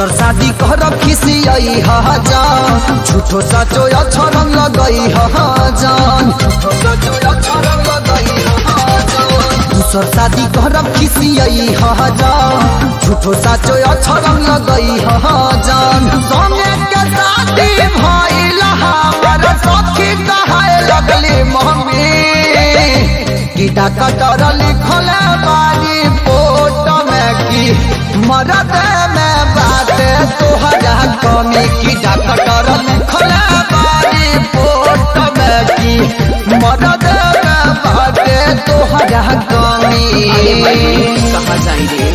दूसर शादी करब खिसियई हा जान झूठो साचो अक्षरम लगई हा जान झूठो साचो अक्षरम लगई हा जान दूसर शादी करब खिसियई हा जान झूठो साचो अक्षरम लगई हा जान संगे के शादी भइल हमर सखी कहाए लगली मम्मी कीड़ा कटर लिखल बारी पोट में की मरद में बात तोहरा कमी कीड़ा कटर लिखल बारी पोट में की मरद में बात तोहरा कमी कहा जाई रे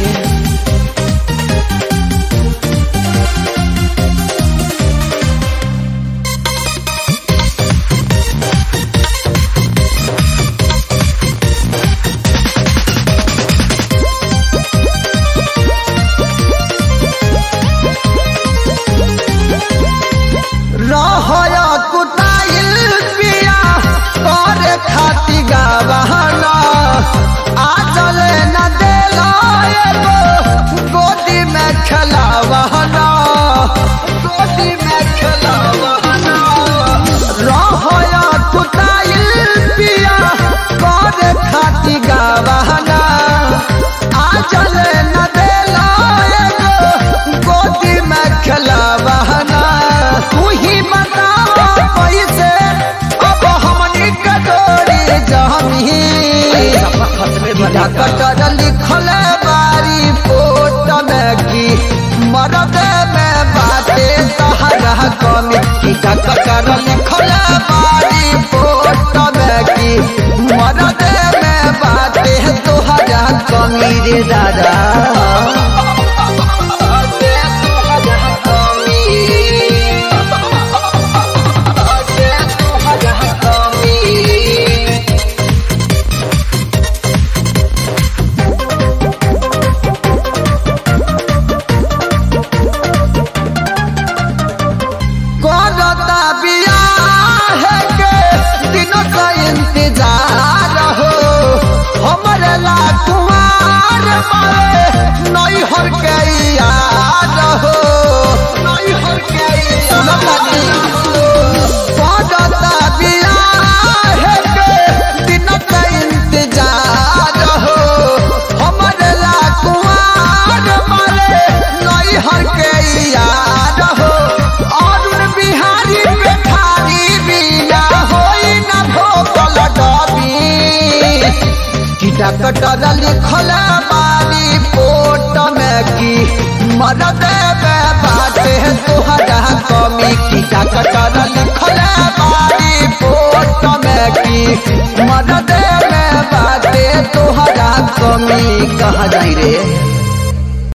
रहया कुटाइल पिया कर खाती गावना आ चले न देला एगो गोदी में खेलावना गोदी में खेलावना रहया कुटाइल पिया कर खाती गावना आ चले न देला एगो गोदी में खेलावना तू ही बता पैसे अब हमनी कटोरी जमी कीड़ा कटर लिखल बारी पोट में की मरद में बाटे तहरा कमी कीड़ा कटर लिखल बारी पोट में की मरद में बाटे तोहरा कमी रे दादा करता बियाह के दिनों का इंतजार हो हमरे ला कुमार मारे नई हर के याद हो नई हर के करता बियाह के दिनों का इंतजार हो हमरे ला कुमार मारे नई हर के याद हो अरुण बिहारी पेठारी बिया होई न भोकल डबी कीड़ा कटर लिखल बारी पोट में की मरद में बाटे तोहरा कमी कीड़ा कटर लिखल बारी पोट में की मरद में बाटे तोहरा कमी कहा जाई रे